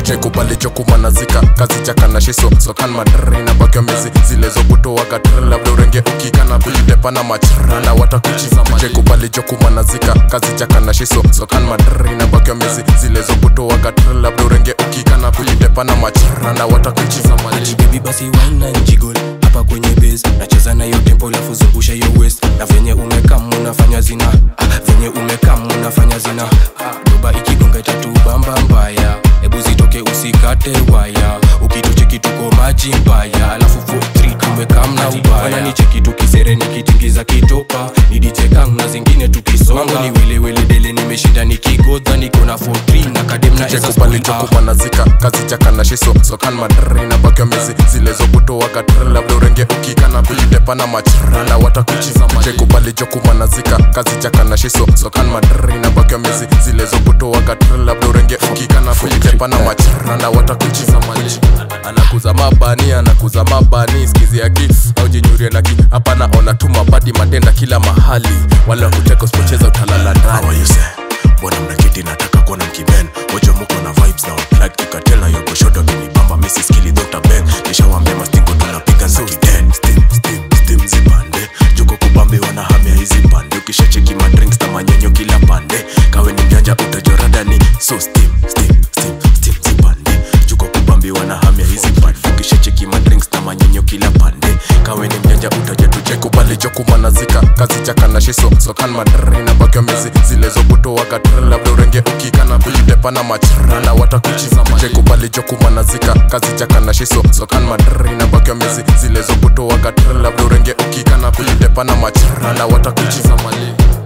chekubali chokumanazika kazi chakana shiso sokan madri na bakyo mezi zilezokutoa katri labda urenge ukikana kulitepana machrana watakuchiza chekubali chokumanazika kazi chakana shiso sokan madri na bakyo mezi zilezokutoa katri labda urenge ukikana kulitepana machrana watakuchiza mali baby basi wine na jiggle hapa kwenye base nacheza na hiyo tempo lafu zungusha hiyo west na venye umekam unafanya zina ah, venye umekam unafanya zina ah, doba ikigonga itatu bamba mbaya hebu zitoke usikate waya ukitucheki tuko maji mbaya alafu 43 tumekam na ubaya ni cheki tukisere nikitingiza kitopa nidichekang na zingine tukisonga ni welewele dele nimeshinda nikigodha niko na 43 na kadem na eza chekubali spoon, ah. chokumanazika kazi chakana shiso sokan madri na bakyo mezi zilezokutoa katri labda urenge ukikana kulitepana machrana watakuchiza chekubali chokumanazika kazi chakana shiso sokan madri na bakyo mezi zilezokutoa katri labda urenge ukikana kulitepana machrana watakuchiza mali anakuza mabani anakuza mabani skizi yaki au jinyurie naki hapa naona tu mabadi matenda kila mahali wala kuteka usipocheza utalala How ndani are you say? Mbona mnaketi nataka kuona mkiben Ojo muko na vibes na waplug kikatel na yoko shoto kinibamba Missy skilly Dr. Ben Nishawambia mastingo tunapiga za kiden Steam, steam, steam zipande Juko kubambi wanahamia hizi pande Ukishacheki madrinks na manyenyo kila pande Kawe ni mjanja utajorada ni So steam, steam, steam, steam zipande Juko kubambi wanahamia hizi pande Ukishacheki madrinks na manyenyo kila pande Kawe ni mjanja utajatuche kubali chokumanazika kazi chakana shiso sokan madri na bakyo mezi zilezokutoa katri labda urenge ukikana kulitepana machrana watakuchiza chekubali chokumanazika kazi chakana shiso sokan madri na bakyo mezi zilezokutoa katri labda urenge ukikana kulitepana machrana watakuchiza mali